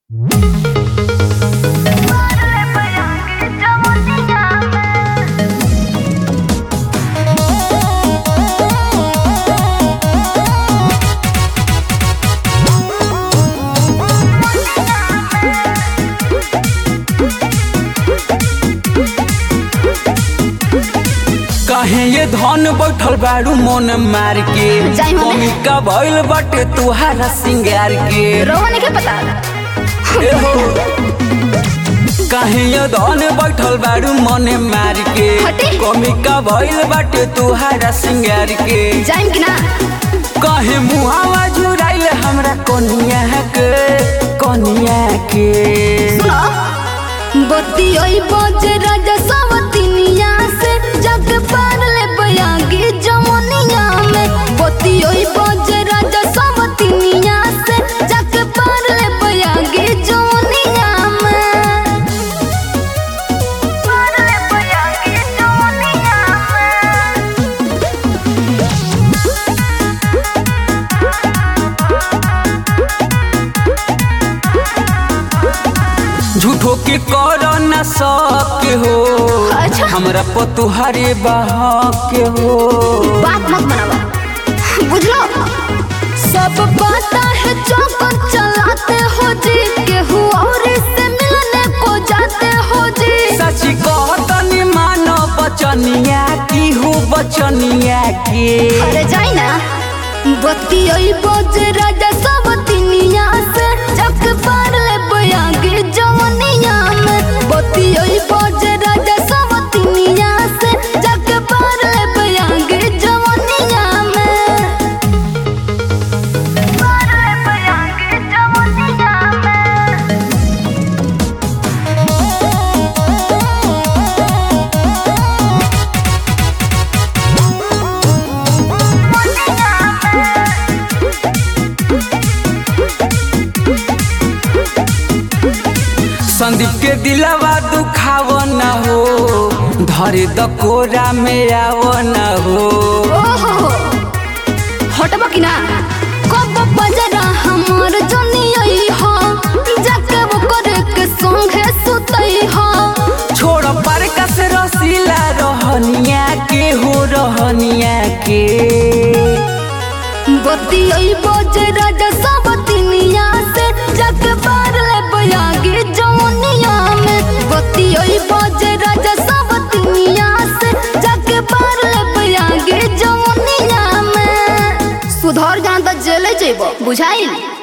काहे ये धन बैठल बाड़ू मन मार के जाई मने। मम्मी का भइल बाटे तुहारा सिंगार के रोहन के पता ए हो काहे ये धन बैठल बाड़ू मन मार के हटे। कमी का भइल बाटे तुहारा सिंगार के जाइम कि ना काहे मुहावा झुराइल हमरा कोनिया के कोनिया के सुनो बत्ती ओई बजे राजा सवतिनिया से जग पार ले बयागी जमुनिया में बत्ती ओई बजे राजा सवतिनिया से जग पार ले बयागी जमुनिया में पार ले बयागी जमुनिया में झूठो के कर न सके हो अच्छा। हमरा पतुहारे बहा के हो बात मत बनावा बुझलो सब पता है चौकन चलाते हो जी केहू और से मिलने को जाते हो जी सची कहतनी मानो बचनिया की हो बचनिया के अरे जाई ना बत्ती ओई बोझ राजा सब तिनिया से जग पार ले बयागे जवनिया में बत्ती ओई बोझ राजा सब तिनिया से जग पार ले बयागे जवनिया में पार ले बयागे जवनिया में संदीप के दिलवा दुखाव न हो धरे द कोरा में आव न हो ओहो हटबा कि ना कब बजरा हमर जनियई हो जाके वो करे के संगे सुतई हो छोड़ पर कस रसीला रहनिया के हो रहनिया के बत्ती ओई बज राजा सब तिनिया से जाके पार ले बयागे जमुनिया में बत्ती ओई बज राजा सब तिनिया से जाके पार ले बयागे जमुनिया में सुधर जान त जेले जेबो बुझाइल